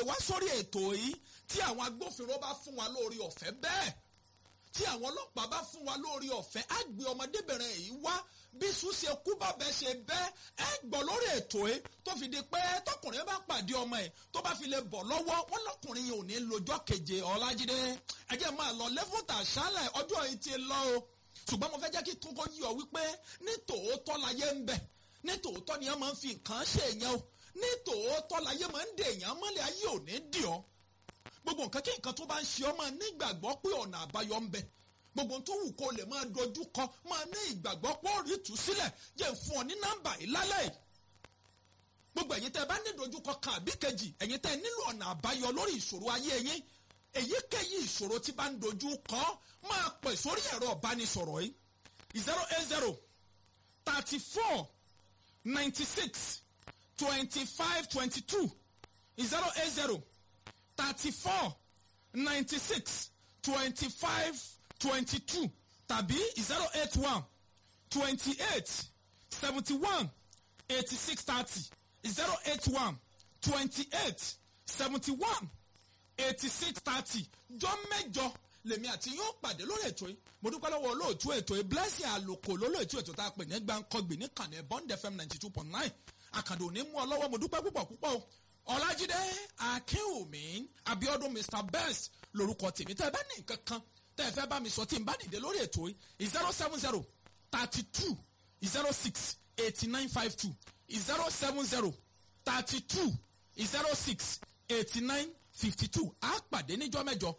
wá sórí ètò yìí tí àwọn agbófinró bá fún wa lórí ọ̀fẹ́ bẹ́ẹ̀ tí àwọn ọlọ́pàá bá fún wa lórí ọ̀fẹ́ á gbé ọmọdébìnrin yìí wá bí sùn ṣe kú bàbá ṣe bẹ́ ẹ gbọ́ lórí ètò ẹ tó fi di pé tọkùnrin bá pàdé ọmọ ẹ tó bá fi lè bọ̀ lọ́wọ́ wọn lọkùnrin yìí ò ní lọ́jọ́ keje ọlájídé ẹ jẹ́ máa lọ lẹ́fọ̀tà ṣálẹ̀ ọjọ́ yìí ti lọ o ṣùgbọ́n mo fẹ́ jẹ́ kí kókó yí ọ wípé ní tòótọ́ láyé ń bẹ ní tòótọ́ ni wọ́n máa ń fi nǹkan ṣe èèyàn o ní tòótọ́ láyé máa ń dè èèyàn mọ́lẹ̀ ayé ò ní dì ọ́ gbogbo nǹkan kí nǹkan tó bá ń ṣe ọ́ máa ní ìgbàgbọ́ pé ọ̀nà àbáyọ ń bẹ gbogbo tó wù kó lè máa dojú kọ máa ní ìgbàgbọ́ pé ó rí tù sílẹ̀ jẹ́ fún ọ ní nọ́mbà yìí lálẹ́ yìí gbogbo ẹ̀yin tẹ́ ẹ bá ní dojúkọ kan àbí kejì ẹ̀yin tẹ́ ẹ nílò ọ̀nà àbáyọ lórí ìṣòro ayé yín èyíkéyìí ìṣòro tí bá ń dojú kọ máa pè sórí ẹ̀rọ ìbánisọ̀rọ̀ yìí zero eight zero thirty four ninety six twenty five twenty two zero eight zero thirty four ninety six twenty five twenty two tàbí zero eight one twenty eight seventy one eighty six thirty zero eight one twenty eight seventy one eighty six thirty jọ mẹ́jọ lèmi àti yóò pàdé lórí ètò yìí mo dúpẹ́ lọ́wọ́ olóòtú ètò yìí blessing àlòkò lólóòtú ètò tá a pè ní gbàǹkọ́gbì ní kànnì bond fm ninety two point nine àkàndò ní mú ọ lọ́wọ́ mo dúpẹ́ púpọ̀ púpọ̀ o ọlájídé akínwùmí abiodun mr best lórúkọ tèmi tẹ́ ẹ bá ní nǹkan kan tẹ́ ẹ fẹ́ bá mi sọ tí n bá dìde lórí ètò yìí zero seven zero thirty two zero six eighty nine five two zero seven zero thirty two zero six eighty nine fifty two a pàdé níjọ́ mẹ́jọ